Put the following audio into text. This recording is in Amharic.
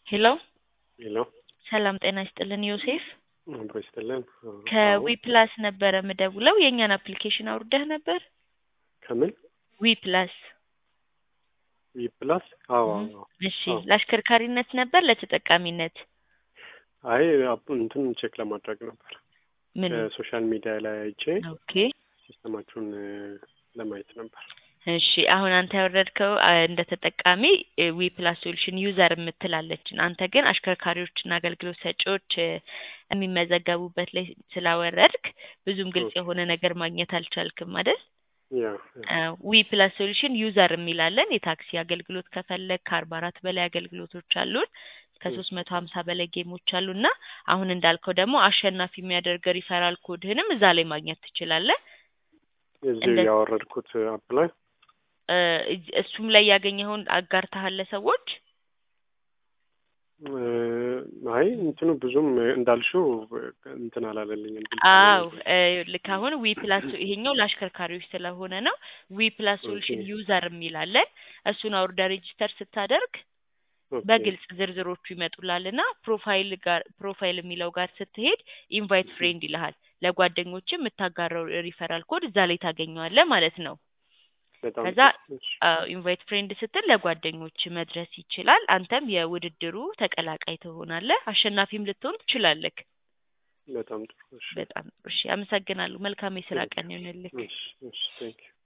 ሄሎ ሄሎ ሰላም ጤና ይስጥልን ዮሴፍ አብሮ ይስጥልን። ከዊ ፕላስ ነበረ ምደውለው የእኛን አፕሊኬሽን አውርደህ ነበር ከምን ዊ ፕላስ ዊ ፕላስ? አዎ አዎ። እሺ አዎ። ለአሽከርካሪነት ነበር ለተጠቃሚነት አይ አፕ- እንትን ቼክ ለማድረግ ነበር ምን ሶሻል ሚዲያ ላይ አይቼ ኦኬ ሲስተማችሁን እ፣ ለማየት ነበር። እሺ አሁን አንተ ያወረድከው አ፣ እንደ ተጠቃሚ ዊ ፕላስ ሶሉሽን ዩዘር የምትላለችን አንተ ግን አሽከርካሪዎችና አገልግሎት ሰጪዎች እ፣ የሚመዘገቡበት ላይ ስላወረድክ ብዙም ግልጽ ኦኬ። የሆነ ነገር ማግኘት አልቻልክም አይደል? ያ ያ። ዊ ፕላስ ሶሉሽን ዩዘር የሚላለን የታክሲ አገልግሎት ከፈለግ ከአርባ አራት በላይ አገልግሎቶች አሉን ከሶስት መቶ ሀምሳ በላይ ጌሞች አሉ እና አሁን እንዳልከው ደግሞ አሸናፊ የሚያደርግ ሪፈራል ኮድህንም እዛ ላይ ማግኘት ትችላለህ። እዚህ እንደ- ያወረድኩት አፕ ላይ እ፣ እጅ- እሱም ላይ ያገኘኸውን አጋርተሃል ለሰዎች? እ፣ አይ እንትኑ ብዙም እንዳልሽው እንትን አላለልኝም። ግልጽ አው አልሆነልኝም። ልክ አሁን ዊ ፕላስ ይሄኛው ለአሽከርካሪዎች ስለሆነ ነው። ዊ ፕላስ ሶሉሽን ኦኬ። ዩዘር የሚላለን እሱን አውርዳ ሬጂስተር ስታደርግ ኦኬ። በግልጽ ዝርዝሮቹ ይመጡላል እና ፕሮፋይል ጋር ፕሮፋይል የሚለው ጋር ስትሄድ ኢንቫይት ፍሬንድ ይልሃል። ለጓደኞች የምታጋራው ሪፈራል ኮድ እዛ ላይ ታገኘዋለህ ማለት ነው። በጣም ከዛ ጥሩ። እሺ። ኢንቫይት ፍሬንድ ስትል ለጓደኞች መድረስ ይችላል። አንተም የውድድሩ ተቀላቃይ ትሆናለህ። አሸናፊም ልትሆን ትችላለህ። በጣም ጥሩ። እሺ። በጣም ጥሩ። እሺ፣ አመሰግናለሁ። መልካም የስራ Thank ቀን ይሁንልህ። እሺ። እሺ። ቴንክ ዩ